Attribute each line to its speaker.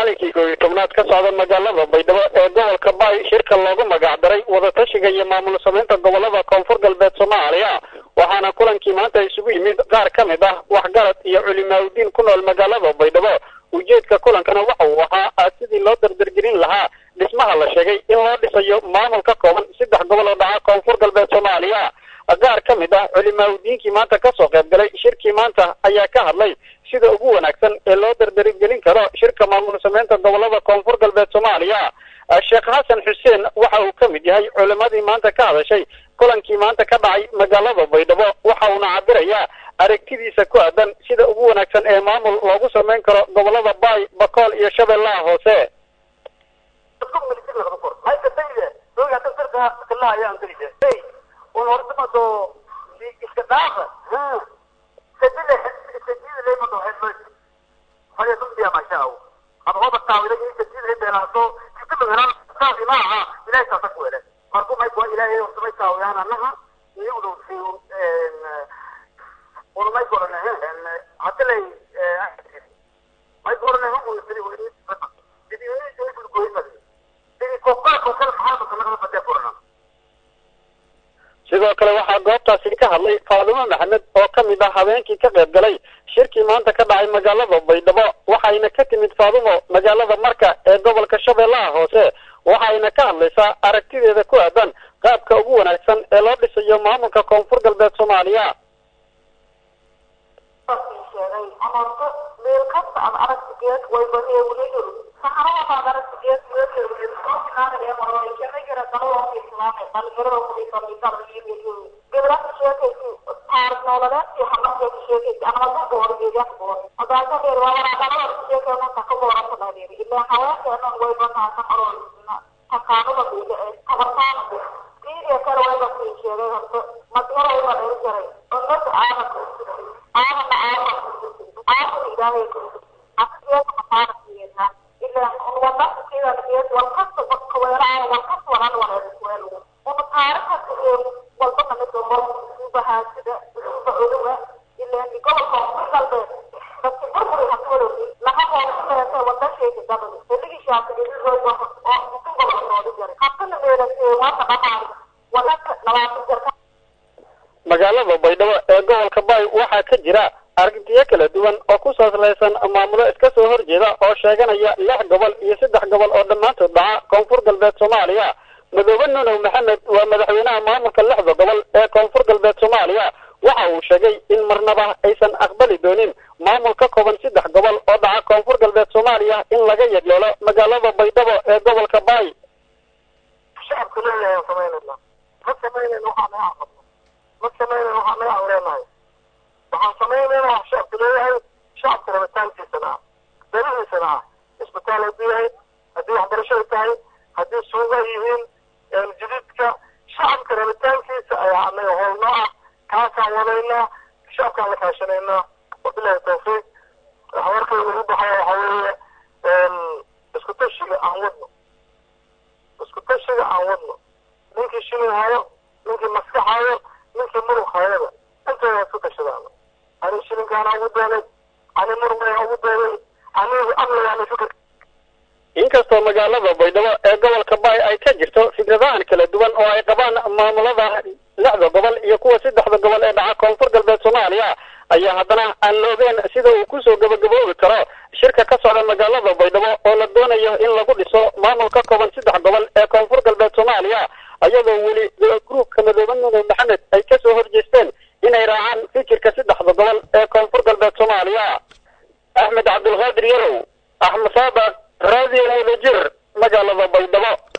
Speaker 1: maalinkii koob iyo tobnaad ka socda magaalada baydhabo ee gobolka baay shirka loogu magacdaray wadatashiga iyo maamul samaynta gobolada koonfur galbeed soomaaliya waxaana kulankii maanta isugu yimid qaar ka mid ah waxgarad iyo culimaaudiin ku nool magaalada baydhabo ujeedka kulankana waxa uu ahaa sidii loo dardargelin lahaa dhismaha la sheegay in loo dhisayo maamul ka kooban saddex gobol oo dhaca koonfur galbeed soomaaliya qaar ka mid ah culimaaudiinkii maanta kasoo qayb galay shirkii maanta ayaa ka hadlay sida ugu wanaagsan ee loo dardargelin karo shirka maamul samaynta gobolada koonfur galbeed soomaaliya sheekh xasan xuseen waxa uu ka mid yahay culimadii maanta ka hadashay kulankii maanta ka dhacay magaalada baydhabo waxa uuna cabirayaa aragtidiisa ku aadan sida ugu wanaagsan ee maamul loogu samayn karo gobolada baay bakool iyo shabeellaha hoose
Speaker 2: iska dhaafa sajile sajida leymado hedloy haya dunbiya mashaa hada hoba taawida in sajida ay beelaaso kitaba helaan saafi ma aha ilahay saasa ku hele marku may kuwa ilahay samay taawiyaan anaha iyo udu si una may korane hadda lay may korane hu sidi sidi sidi goyimadi sidi koqaako kale maxaa kala badee korana
Speaker 1: sidoo kale waxaa goobtaasi ka hadlay faadumo maxamed oo ka mid ah habeenkii ka qayb galay shirkii maanta ka dhacay magaalada baydhabo waxayna ka timid faadumo magaalada marka ee gobolka shabeellaha hoose waxayna ka hadlaysaa aragtideeda ku aadan qaabka ugu wanaagsan ee loo dhisayo maamulka koonfur galbeed soomaaliya magaalada baydhabo ee gobolka baay waxaa ka jira aragtiyo kala duwan oo ku saaslaysan maamulo iska soo horjeeda oo sheeganaya lix gobol iyo saddex gobol oo dhammaantood dhaca koonfur galbeed soomaaliya madoobe nunow maxamed waa madaxweynaha maamulka lixda gobol ee koonfur galbeed soomaaliya waxa uu sheegay in marnaba aysan aqbali doonin maamul ka kooban saddex gobol oo dhaca koonfur galbeed soomaaliya in laga yagleelo magaalada baydhabo ee gobolka baay
Speaker 2: shacabku leeyahay aan samaynayna ma samaynayna waxaa naga aqabno ma samaynayna waxaa naga awreenahay waxaan samaynayna wax shacabku leeyahay shacabka rabitaankiisana ah danihiisana ah isbitaal hadduu yahay haddii waxbarasho ay tahay haddii suuga ay yihiin jadiidka shacabka rabitaankiisa ayaa anaga hoolno ah kaasaan wadaynaa shacabkaan la kaashanaynaa wabilahi tawfiiq warkayga ugu baxaya waxa weeye isku tashiga aan wadno isku tashiga aan wadno ninkii shilin hayo ninkii maskax hayo ninkii murug hayaba intooda isku tashadaano ani shilinkaana ugu dooday ani murugaya ugu dooday anigu amnigaana fikir
Speaker 1: inkastoo magaalada baydhabo ee gobolka baay ay ka jirto fikradahan kala duwan oo ay qabaan maamulada lixda gobol iyo kuwa saddexda gobol ee dhaca koonfur galbeed soomaaliya ayaa haddana aan la ogeyn sida uu kusoo gabagaboobi karo shirka ka socda magaalada baydhabo oo la doonayo in lagu dhiso maamul ka kooban saddex gobol ee koonfur galbeed soomaaliya iyadoo weli gruubka madoobe nunow maxamed ay kasoo horjeesteen inay raacaan fikirka saddexda gobol ee koonfur galbeed soomaaliya axmed cabdulqaadir yarow axmed saabaq raadiyo wadajir magaalada baydhabo